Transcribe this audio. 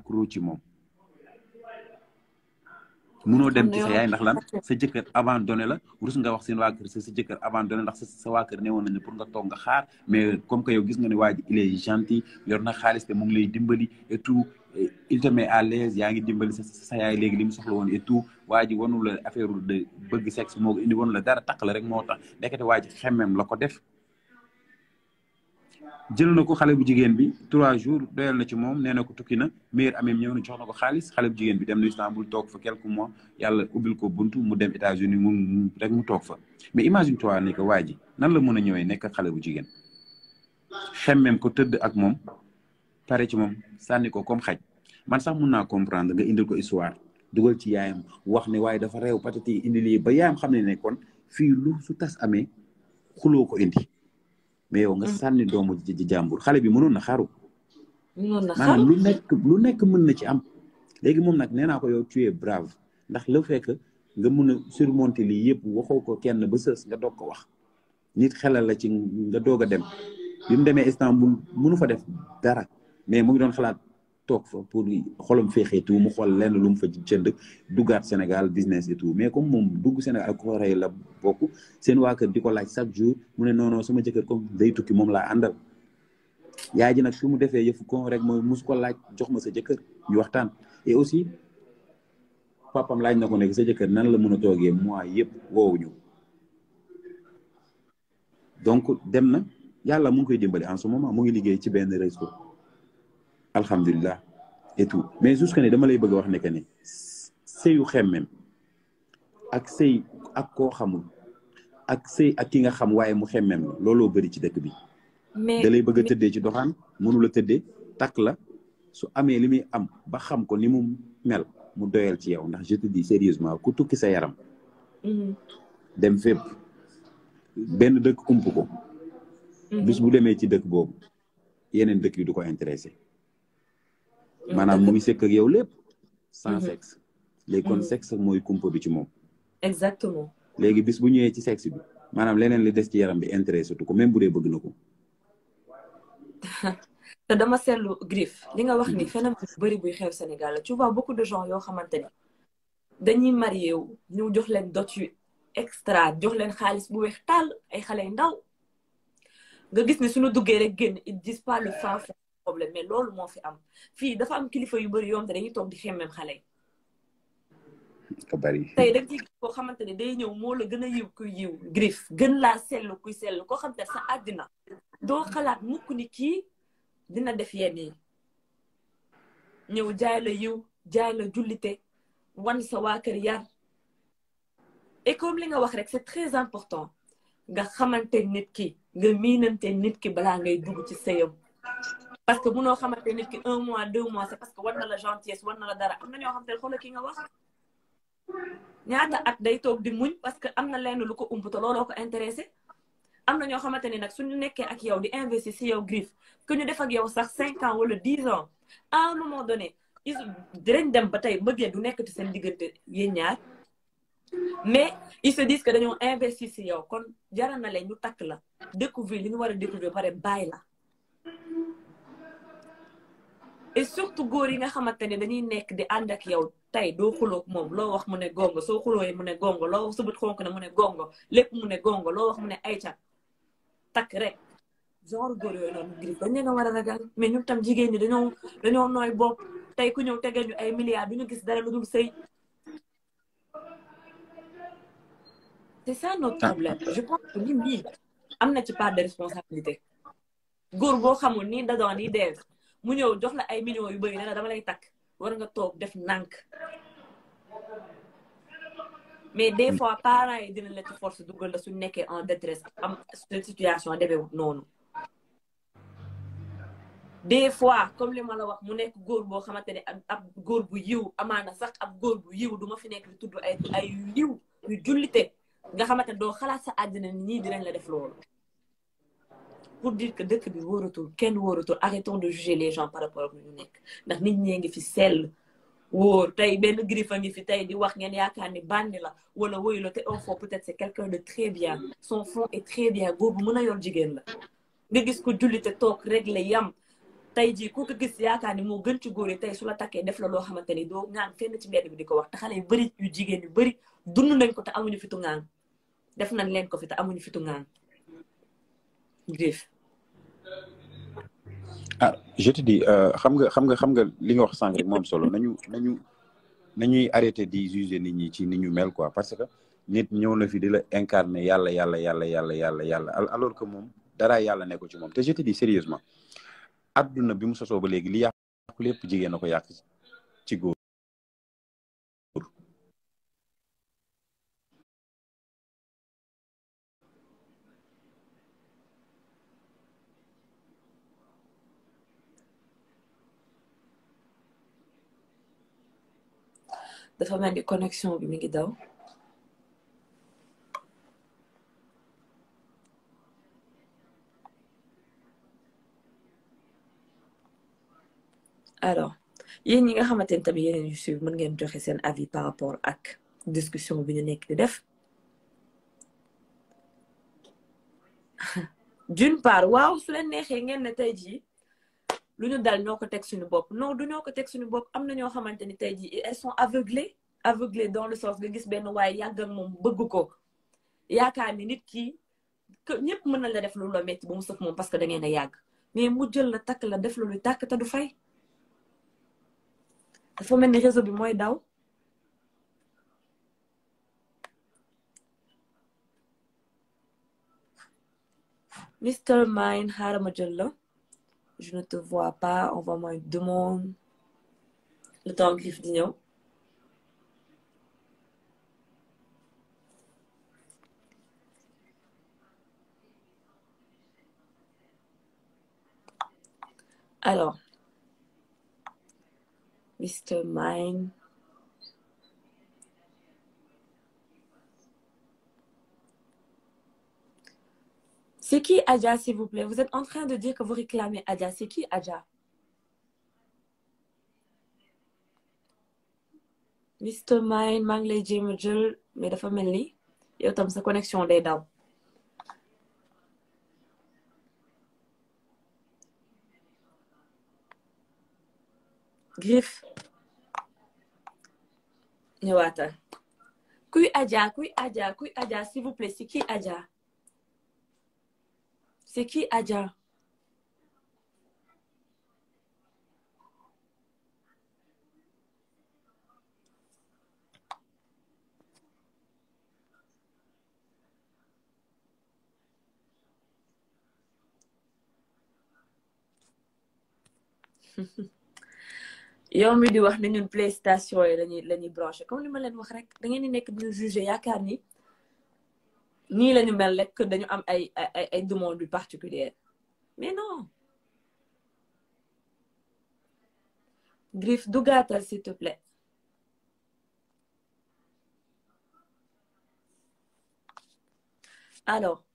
accro ci moom munoo dem ci sa yaay ndax lan sa jëkkër abandonné la rus nga wax seen waa kër sa sa jëkkër abandonné ndax sa sa waa kër newoon nañu pour nga toog nga xaar mais comme que yow gis nga ne waa ji il est gentil yor na xaalis te mu ngi lay dimbali et tout il te met à l'aise yaa ngi dimbali sa sa yaay léegi li mu soxla woon et tout waa ji wanu la affaire de bëgg sexe moo ko indi wanu la dara takk la rek moo tax ndekete waa ji xemmem la ko def jël na ko xale bu jigéen bi trois jours doyal na ci moom nee na ko tukki na meilleur amem ñëw na jox na ko xaalis xale bu jigéen bi dem na Istanbul toog fa quelques mois yàlla ubbil ko buntu mu dem États-Unis mu rek mu toog fa mais imagine toi ni que waa ji nan la mën a ñëwee nekk xale bu jigéen xemmem ko tëdd ak moom pare ci moom sànni ko comme xaj man sax mun naa comprendre nga indil ko histoire dugal ci yaayam wax ne waaye dafa réew patati indi lii ba yaayam xam ne ne kon fii lu su tas amee xuloo ko indi mais yow nga sànni doomu ji jàmbur xale bi mënoon na xaru maanaam lu nekk lu nekk mën na ci am léegi moom nag nee naa ko yow tu es brave ndax le fait que nga mën a surmonter lii yëpp waxoo ko kenn ba sës nga doog ko wax nit xelal la ci nga doog a dem bi mu demee Istanbul mënu fa def dara mais mu ngi doon xalaat toog fa pour xolam feexee tout mu xool lenn lu mu fa jënd duggaat Sénégal business et tout mais comme moom dugg Sénégal ak Corée la bokk seen waa kër di ko laaj chaque jour mu ne non non sama jëkkër comme day tukki moom laa àndal yaay ji nag su mu defee yëfu kon rek mooy mus ko laaj jox ma sa jëkkër ñu waxtaan et aussi papam laaj na ko nekk sa jëkkër nan la mën a toogee mois yëpp woowuñu donc dem na yàlla mu ngi koy dimbali en ce moment mu ngi liggéey ci benn réseau alhamdulilah et tout mais jusque ne dama lay bëgg a wax ne que ne sëyu xemmem ak sëy ak koo xamul ak sëy ak ki nga xam waaye mu xemmem la looloo bëri ci dëkk bi da lay bëgg a tëddee ci doxaan mënu la tëddee takk la su amee li muy am ba xam ko ni mu mel mu doyal ci yow ndax je te dis sérieusement ku tukki sa yaram dem fépp benn dëkk ump ko bis bu demee ci dëkk boobu yeneen dëkk yi du ko intéressé maanaam mu ngi sekk ak yow lépp sans sexe léegi kon sexe mooy kumpa bi ci moom exactement léegi bis bu ñëwee ci sexe bi maanaam leneen li des ci yaram bi intéressé tu ko même bu dee bëgg na ko te dama seetlu Griff li nga wax ni phénomène bu bëri buy xew Sénégal la tu vois beaucoup de gens yoo xamante ni dañuy marié wu ñu jox leen dot yu extra jox leen xaalis bu weex tàll ay xale yu ndaw nga gis ne suñu duggee rek génn ils disent pas le fin fond problème mais loolu moo fi am fii dafa am kilifa yu bëri yoom te dañuy toog di xemmem xale yi ko bari tey dañ ci koo xamante ne day ñëw moo la gën a yiw kuy yiw Griff gën laa sell kuy sell koo xamante ne sa àddina doo xalaat mukk ni kii dina def yenn yi ñëw jaay la yiw jaay la jullite wan sa waa kër yar et comme li nga wax rek c'est très important nga xamante nit ki nga miinante nit ki balaa ngay dugg ci sëyam parce que munoo xamante nit ki un mois deux mois c'est parce que war na la gentillesse war na la dara am na ñoo xamante ne xoolal ki nga wax ñaata at day toog di muñ parce que am na lenn lu ko ump te looloo ko intéressé am na ñoo xamante ne nag suñu nekkee ak yow di investir si yow Griff que ñu def ak yow sax cinq ans wala dix ans à un moment donné ils dinañ dem ba tey bëggee du nekk ci seen diggante yéen ñaar mais ils se disent que dañoo investir si yow kon jaral na leen ñu takk la découvrir li ñu war a découvrir pare bàyyi la et surtout góor yi nga xamante ne dañuy nekk di ànd ak yow tey doo xuloo moom loo wax mu ne gongo soo xulooyee mu ne gongo loo wax subut xonk ne mu ne gongo lépp mu ne gongo loo wax mu ne ayca takk rek genre góor yooyu noonu Griff dañ leen a war a ragal mais ñun tam jigéen ñi dañoo dañoo nooy bopp tey ku ñëw tegal ñu ay milliards du ñu gis dara lu dul sëy c'est ça notre problème je pense que nit ñi am na ci part de responsabilité góor boo xamul nii dadoon nii deev mu ñëw jox la ay millions yu bëri ne la dama lay takk war nga toog def nànk mais des fois parents yi dina la ci force dugal la su nekkee en détresse am situation demewut noonu des fois comme li ma la wax mu nekk góor boo xamante ne ab góor bu yiw amaana sax ab góor bu yiw du ma fi nekk di tudd ay ay yiw yu jullite nga xamante ne doo xalaat sa àddina ni ñii dinañ la def loolu pour dire que dëkk bi wóoratul kenn wóoratul arrêtons de juger les gens par rapport ak ñu nekk ndax nit ñee ngi fi sell wóor tey benn Griff a ngi fi tey di wax ngeen yaakaar ni bandi la wala woyu la te au fond peut-être c'est quelqu'un de très bien son fond est très bien góor bu mën a yor jigéen la nga gis ko jullite toog réglé yam tey jii ku ko gis yaakaar ni moo gën ci góor yi tey su la takkee def la loo xamante ni doo ŋaan fenn ci mbedd bi di ko wax te xale yu bëri yu jigéen yu bëri dund nañ ko te amuñu fitu ŋaan def nañ leen ko fi te amuñu fitu ŋaan Griff ah je te dis xam nga xam nga xam nga li nga wax sànq rek moom solo nañu nañu nañuy arrêté di juger nit ñi ci ni ñu mel quoi parce que nit ñëw na fi di la incarner yàlla yàlla yàlla yàlla yàlla yàlla alors que moom dara yàlla nekkul ci moom te je te dis sérieusement adduna bi mu sosoo ba léegi li yàqu lépp jigéen na ko yàq ci góor dafa mel ni connexion bi mi ngi daw alors yéen ñi nga xamante ni tamit yeneen yu suivre mën ngeen joxe seen avis par rapport ak discussion bi ñu nekk di def d'une part waaw su leen neexee ngeen ne tey jii lu ñu dal ñoo ko teg suñu bopp non du ñoo ko teg suñu bopp am na ñoo xamante ni tey jii elles sont aveuglées aveuglées dans le sens nga gis benn waaye yàgg ak moom bëgg ko yaakaar ni nit ki que ñëpp mën na la def lu la metti ba mu sëf moom parce que da ngeen a yàgg mais mu jël la takk la def la luy tàkk te du fay dafa mel ni réseau bi mooy daw Mr Mine xaaral ma jël la je ne te vois pas envoie-moi une demande le temps Griff di ñëw alors Mr Mine C'est qui Adja, s'il vous plaît? Vous êtes en train de dire que vous réclamez Adja. C'est qui Adja? Mr Mine maa ngi lay jéem a jël mais dafa mel ni yow tam sa connexion day daw. Griff ñëwaatal kuy Adja kuy Adja kuy Adja s'il vous plaît c'est qui Adja? C'est qui Adja? yow mi di wax ne ñun PlayStation yi lañuy la ñuy branché comme li ma leen wax rek da ngeen di nekk di jugé yaakaar ni nii la ñu mel rek que dañu am ay ay ay demande yu particulière mais non Griff dugaatal s'il te plaît alors